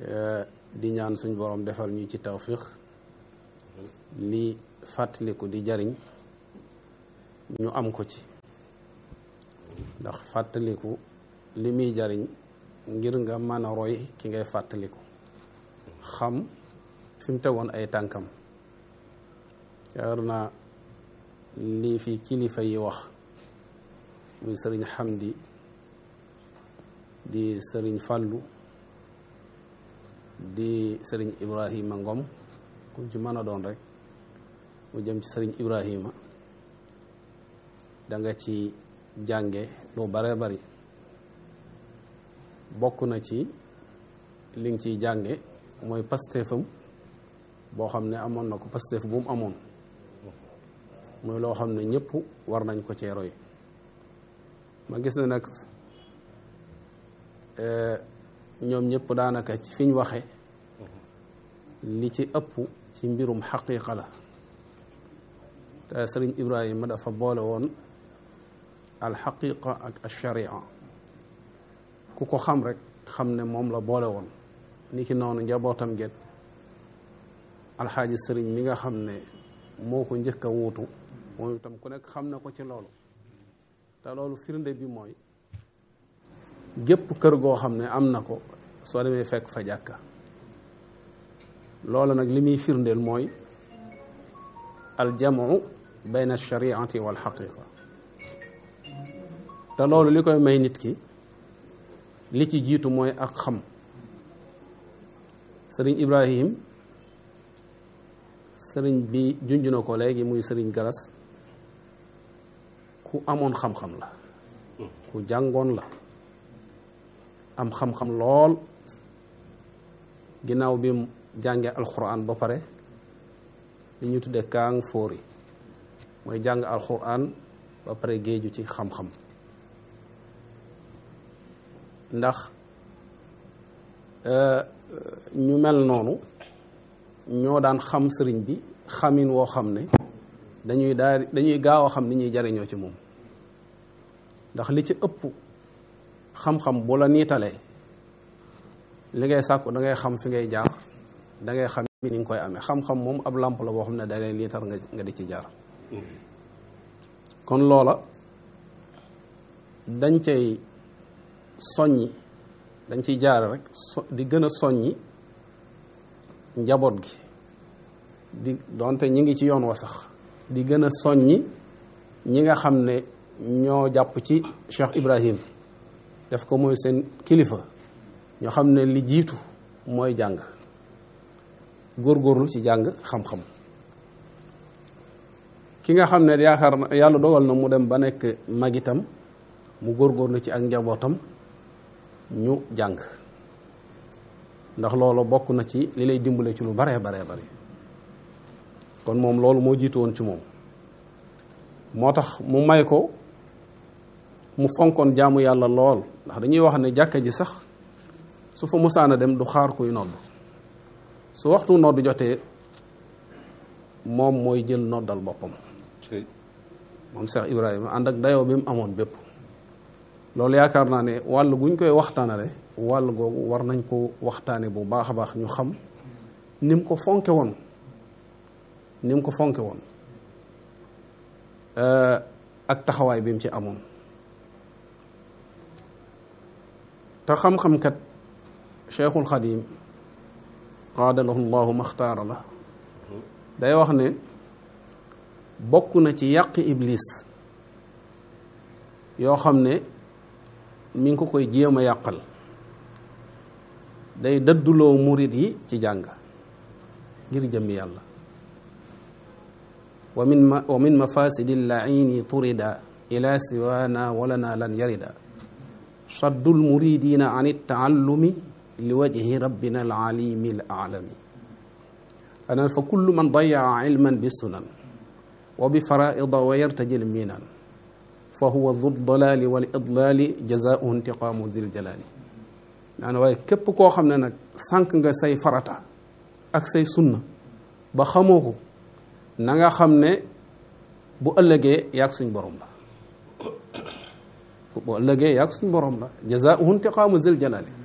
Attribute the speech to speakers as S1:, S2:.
S1: di ñaan suñ borom defal ñu ci tawfiq li fàttaliku di jariñ ñu am ko ci ndax fàttaliku li muy jariñ ngir nga mën a roy ki ngay fàttaliku xam fi mu tegoon ay tànkam yaakaar naa lii fi kilifa yi wax muy sëriñ Xamdi di sëriñ Fàllu di sëriñ Ibrahima Ngom ku ci mën a doon rek mu jëm ci sëriñ Ibrahima da nga ci jànge lu bare bari bokk na ci li nga ciy jànge mooy pasteefam boo xam ne amoon na ko pasteef bu mu amoon mooy loo xam ne ñëpp war nañ ko cee roy ma gis ne nag ñoom ñëpp daanaka ci fi ñu waxe li ci ëpp ci mbirum xaqiiqa la te sëriñ Ibrahima dafa boole woon alxaqiqa ak alsharia ku ko xam rek xam ne moom la boole woon ni ki noonu njabootam get alxaaji sëriñ mi nga xam ne moo ko njëkk a wuutu moom itam ku nekk xam na ko ci loolu te loolu firnde bi mooy gépp kër goo xam ne am na ko soo demee fekk fa jàkka loolu nag li muy firndeel mooy aljamu bayna alshariati wal xaqiqa te loolu li koy may nit ki li ci jiitu mooy ak xam sëriñ Ibrahim sëriñ bi junj na ko léegi muy sëriñ Galas ku amoon xam-xam la ku jàngoon la am xam-xam lool ginnaaw bi mu jàngee alxuraan ba pare li ñu tuddee kaang fóori mooy jàng alxuraan ba pare géeju ci xam-xam ndax ñu mel noonu ñoo daan xam sëriñ bi xamin woo xam ne dañuy daal dañuy gaaw a xam ni ñuy jariñoo ci moom ndax li ci ëpp xam-xam bu la niitalee li ngay sàkku da ngay xam fi ngay jaar da ngay xam ni nga koy amee xam-xam moom ab làmp la boo xam ne da lay niital nga nga di ci jaar kon loola dañ cay soññi dañ ciy jaare rek so di gën a soññi njaboot gi di donte ñi ngi ci yoon wa sax di gën a soññi ñi nga xam ne ñoo jàpp ci Cheikh Ibrahim def ko mooy seen kilifa ñoo xam ne li jiitu mooy jàng góorgóorlu ci jàng xam-xam ki nga xam ne yaakaar na yàlla dogal na mu dem ba nekk magitam mu góorgóorlu ci ak njabootam ñu jàng ndax loolu bokk na ci li lay dimbale ci lu baree baree bari kon moom loolu moo jiitu woon ci moom moo tax mu may ko mu fonkoon jaamu yàlla lool ndax dañuy wax ne jàkka ji sax su fa musaana dem du xaar kuy nodd su waxtu nodd jotee moom mooy jël noddal boppam moom Cheikh Ibrahima ànd ak dayoo bi mu amoon bépp loolu yaakaar naa ne wàll guñ koy waxtaanale wàll googu war nañ ko waxtaane bu baax a baax ñu xam ni mu ko fonke woon ni mu ko fonke woon ak taxawaay bi mu ci amoon te xam-xam kat cheikhul xadim qaadalahu llahu maxtaara la day wax ne bokk na ci yàqi iblis yoo xam ne mi ngi ko koy jéem a yàqal day dëdduloo murit yi ci jàng ngir jëmmi yàlla wa min ma wa min mafasidi llaini turida ila siwana walana lan yarida saddul muridina an ittaallumi li wajhi rabbina alalimi alalami anan fa kullu man dayaa ilman bi sunan wa bi faraida wa yartajil minan fa huwa du dalaali wal idlaali jazaauhu intiqaamu dil jalaali naa ne waaye képp koo xam ne nag sànq nga say farata ak say sunna ba xamoo ko na nga xam ne bu ëllëgee yaag suñ borom la bu ëllëgee yaag suñ borom la jazaauhu intiqaamu dil jalaali